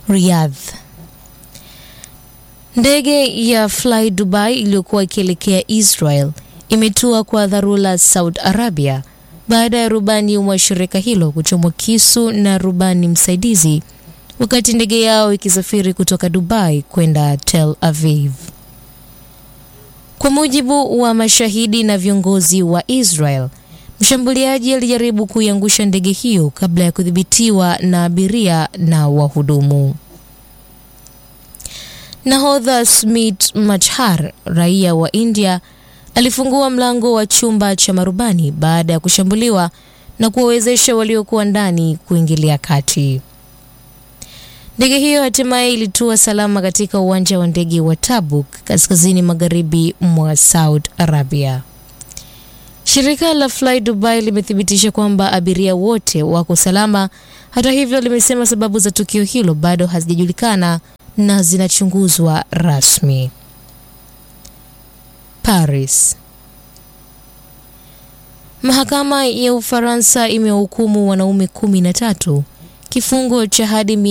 Riyadh. Ndege ya Fly Dubai iliyokuwa ikielekea Israel imetua kwa dharura Saudi Arabia baada ya rubani wa shirika hilo kuchomwa kisu na rubani msaidizi wakati ndege yao ikisafiri kutoka Dubai kwenda Tel Aviv. Kwa mujibu wa mashahidi na viongozi wa Israel, mshambuliaji alijaribu kuiangusha ndege hiyo kabla ya kudhibitiwa na abiria na wahudumu. Nahodha Smit Machhar, raia wa India, alifungua mlango wa chumba cha marubani baada ya kushambuliwa na kuwawezesha waliokuwa ndani kuingilia kati. Ndege hiyo hatimaye ilitua salama katika uwanja wa ndege wa Tabuk kaskazini magharibi mwa Saudi Arabia. Shirika la Fly Dubai limethibitisha kwamba abiria wote wako salama. Hata hivyo, limesema sababu za tukio hilo bado hazijajulikana na zinachunguzwa rasmi. Paris. Mahakama ya Ufaransa imewahukumu wanaume kumi na tatu kifungo cha hadi